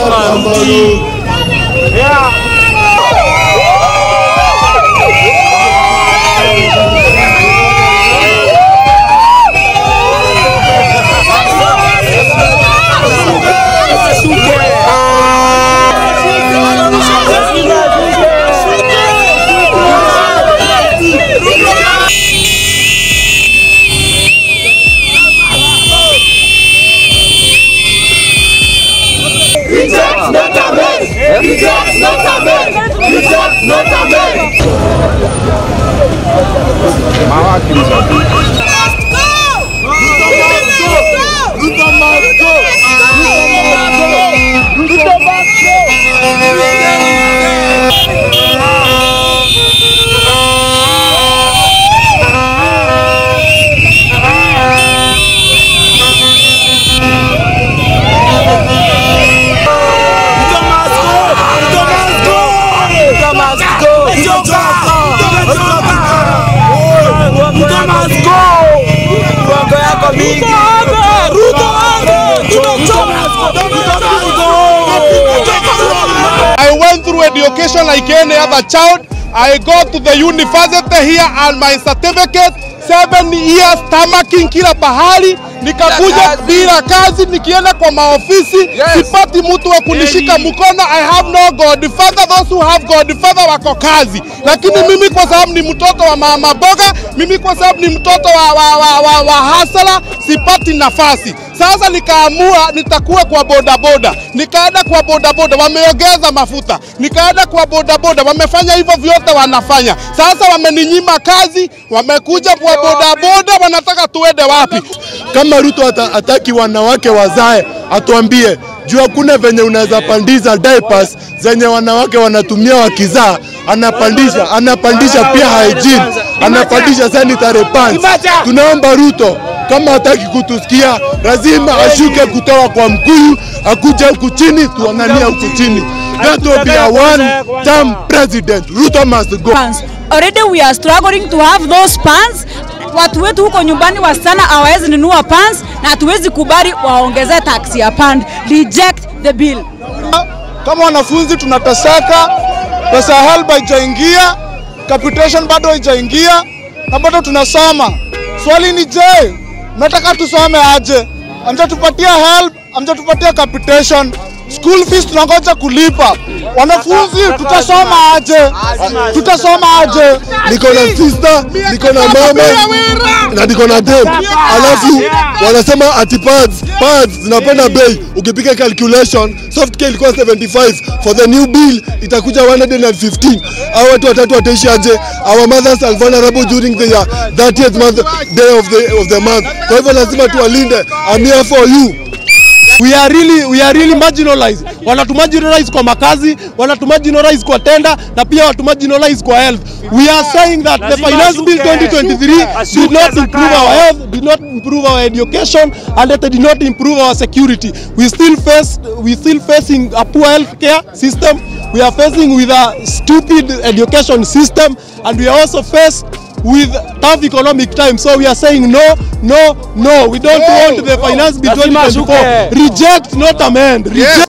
I went through education like any other child. I go to the university here and my certificate seven years tamaking kila pahali, nikakuja bila kazi, nikienda kwa maofisi sipati mtu wa kunishika mkono. I have no godfather, those who have godfather wako kazi, lakini mimi kwa sababu ni mtoto wa mama boga, mimi kwa sababu ni mtoto wa, wa, wa, wa, wa hasala sipati nafasi. Sasa nikaamua nitakuwa kwa bodaboda, nikaenda kwa bodaboda, wameongeza mafuta, nikaenda kwa bodaboda, wamefanya hivyo vyote wanafanya. Sasa wameninyima kazi, wamekuja kwa bodaboda, wanataka tuende wapi? Kama Ruto ata, hataki wanawake wazae, atuambie juu hakuna venye unaweza pandisha diapers zenye wanawake wanatumia wakizaa, anapandisha anapandisha pia hygiene, anapandisha sanitary pads. Tunaomba Ruto kama hataki kutusikia, lazima ashuke kutoka kwa Mkuyu akuje huku chini, tuangania huku chini. That will be a one term president. Ruto must go. pants. Already we are struggling to have those pants. Watu wetu huko nyumbani wasichana hawawezi nunua pants na hatuwezi kubali waongeze tax ya pand. Reject the bill. Kama wanafunzi tunateseka, pesa ya HELB haijaingia, capitation bado haijaingia na bado tunasoma. Swali ni je, nataka tusome aje? Amjatupatia HELB, amjatupatia capitation, school fees tunangoja kulipa. Wanafunzi tutasoma aje? Tutasoma aje? niko na sister, niko na mama na niko na dem, alafu wanasema ati pads pads zinapanda bei. Ukipiga calculation soft care ilikuwa 75 for the new bill itakuja 115. Hao watu watatu wataishi aje? Our mothers are vulnerable during the uh, 30th month day of the of the month. Kwa hivyo lazima tuwalinde. I'm here for you. we are really, we are really marginalized. Wanatumarginalize kwa makazi, wanatumarginalize kwa tenda na pia watumarginalize kwa health. We are saying that the finance bill 2023 did not improve our health, did not improve our education and that did not improve our security. We still face, we still facing a poor health care system. We are facing with a stupid education system and we are also faced with tough economic times. So we are saying no, no, no. We don't want the finance bill 2024. Reject, not amend. Reject.